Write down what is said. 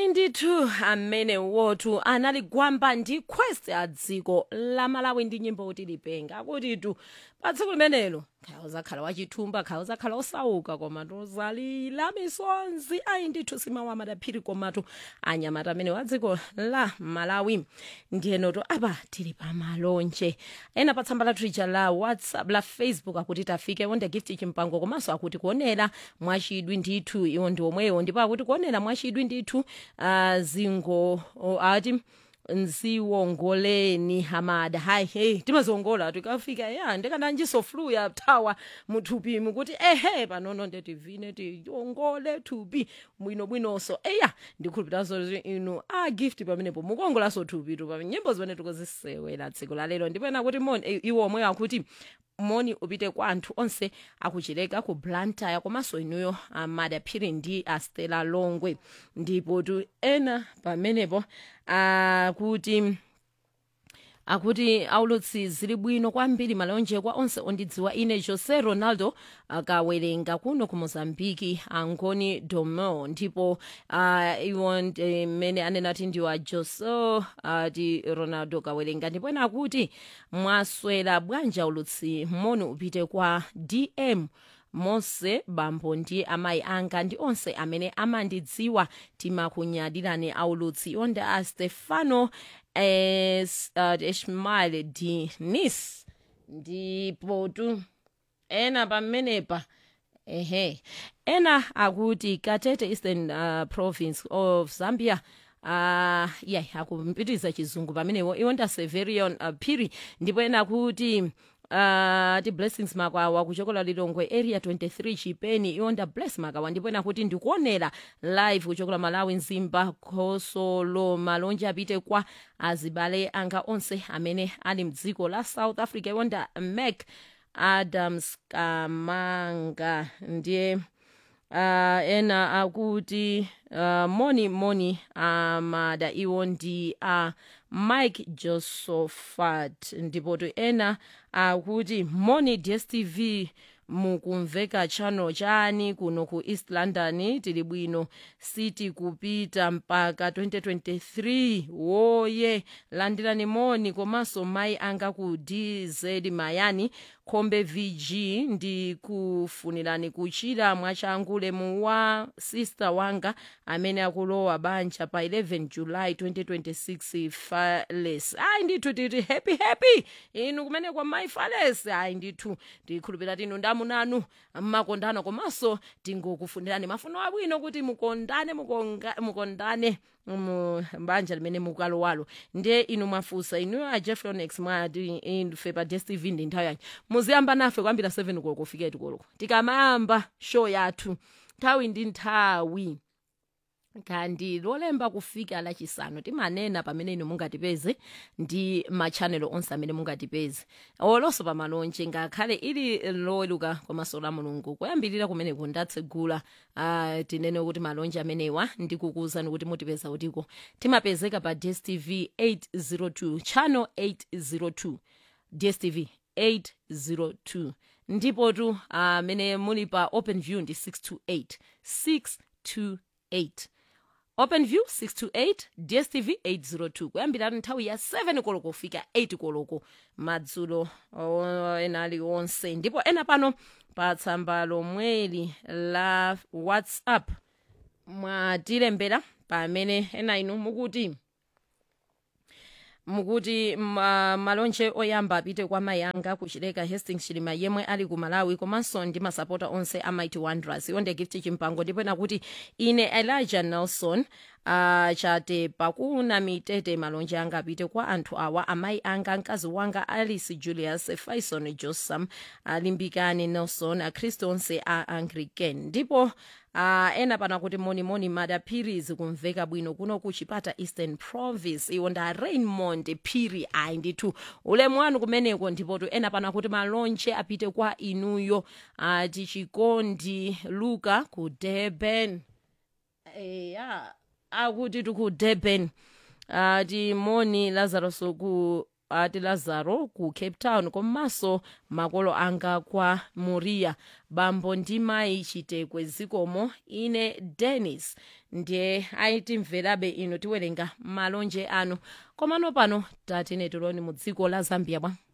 ayi ndithu amene wotu anali gwamba ndi quest ya dziko la malawi ndi nyimbo kuti lipenga akutitu pa tsiku limenelo khaya uzakhala wachithumba khaya uzakhala osauka komatu uzalira misonzi ayi ndithu simawa madaphiri komatu anyamata amene wa dziko la malawi ndiyenoto apa tili pa malonje ena pa tsamba lathu lija la whatsapp la facebook akuti tafike wonde gift chimpango komanso akuti kuonera mwachidwi ndithu iwo ndi omwewo ndipo akuti kuonera mwachidwi ndithu uh, zingo uh, ati nziwongoleni hamada hayi hey timaziwongola tikafika ya ndikananjiso flu ya thawa muthupi mukuti ehe panono ndetivine tiwongole thupi bwinobwinonso eya ndikhulupiraso inu a gift pamenepo mukuwongolaso thupi tu pa nyimbo zimene tikuzisewera tsiku la lero ndipo ena kuti moni iwo omwe akuti moni upite kwa anthu onse akuchileka ku blantyre komanso inuyo amadaphiri ndi astela longwe ndipo tu ena pamenepo akuti akuti aulutsi zili bwino kwambiri malonje kwa onse ondidziwa ine jose ronaldo akawerenga kuno ku mozambiki angoni domo ndipo uh, iwo mmene anena ati ndiwa jose ati uh, ronaldo kawerenga ndipo ena akuti mwaswera bwanja ulutsi moni upite kwa dm mose bambo ndi amayi anga ndi onse amene amandidziwa timakunyadirani aulutsi onde a stefano es, uh, ishmael dinis ndipo tu ena pamenepa ehe ena akuti katete eastern uh, province of zambia uh, yeah akumpitiriza chizungu pamenewo iwonda severion uh, phiri ndipo ena akuti uh, ti blessings makawa kuchokola lilongwe area 23 chipeni iwonda bless makawa ndipo ena kuti ndikuonera live kuchokola malawi nzimba khosolo malonje apite kwa azibale anga onse amene ali mdziko la south africa iwonda mac adams kamanga ndiye uh, ena akuti uh, moni moni amada uh, iwo ndi a uh, mike josephat ndipo to ena akuti uh, moni dstv mukumveka channel chani kuno ku east london tili bwino city kupita mpaka 2023 woye landirani moni komanso mayi anga ku dz mayani khombe vg ndikufunirani kuchira mwachangule mu wa sister wanga amene akulowa banja pa 11 july 2026 fales ayi ndithu titi happy happy inu kumene kwa mayi fales ayi ndithu ndikhulupira tinu ndamunanu mmakondana komanso tingokufunirani mafuno abwino kuti mukondane mukonga, mukondane mbanja limene mukalowalo ndiye inu mwafusa inu a jeffronex mwati ife pa dstv ndi nthawi yanyi muziyamba nafe kwambira 7 koloko kufika tikoloko tikamayamba show yathu nthawi ndi nthawi kandi lolemba kufika lachisanu timanena pamene inu mungatipeze ndi machanelo onse amene mungatipeze olonso pa malonje ngakhale ili loweluka komanso la mulungu kuyambirira kumene kundatsegula uh, tinene kuti malonje amenewa ndikukuwuzani kuti mutipeza kutiko timapezeka pa dstv 802 channel 802 dstv 802 ndipo tu amene uh, muli pa open view ndi 628 628 openview 628 dstv 802 kuyambira nthawi ya 7 koloko kufika 8 koloko madzulo ena aliwonse ndipo ena pano pa tsamba lomweli la whatsapp mwatilembera pamene ena inu mukuti mukuti ma, malonje oyamba apite kwa mayi anga kuchileka hastings chilima yemwe ali ku malawi komanso ndi masapota onse a mighty wanderers iwonde gift chimpango ndipo ena kuti ine elijah nelson uh, chate pakuna mitete malonje anga apite kwa anthu awa amayi anga mkazi wanga alice julius faison josam alimbikani nelson akhristu onse a anglican ndipo Uh, ena pana kuti monimoni madaphiri zikumveka bwino kuno ku chipata eastern province iwo nda raymond phiri ayi ndithu ulemu wanu kumeneko ndipotu ena pana kuti malonje apite kwa inuyo ati uh, chikondi luka ku durban eya akuti tiku durban ati uh, moni lazarus ku ati lazaro ku cape town komanso makolo anga kwa moriya bambo ndi mayi chitekwe zikomo ine dennis ndiye ayitimverabe ino tiwerenga malonje anu komano pano tatine tiloni mu dziko la zambia bwa